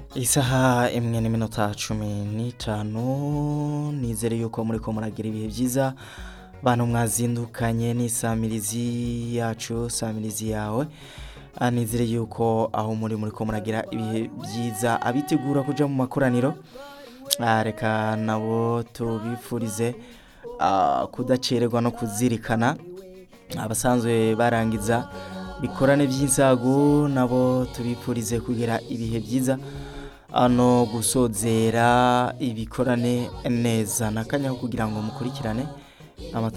isaha imwe n'iminota cumi n'itanu nizere yuko muri ko muragira ibihe byiza bantu mwazindukanye n'isamirizi yacu samirizi yawe Ah, nizere yuko aho muri muri ko muragira ibihe byiza abitegura kuja mu makoraniro Ah, reka nabo tubifurize ah, kudacererwa no kuzirikana abasanzwe barangiza bikorane by'insago nabo tubifurize kugira ibihe byiza ano gusozera ibikorane neza nakanya kugira ngo mukurikirane amata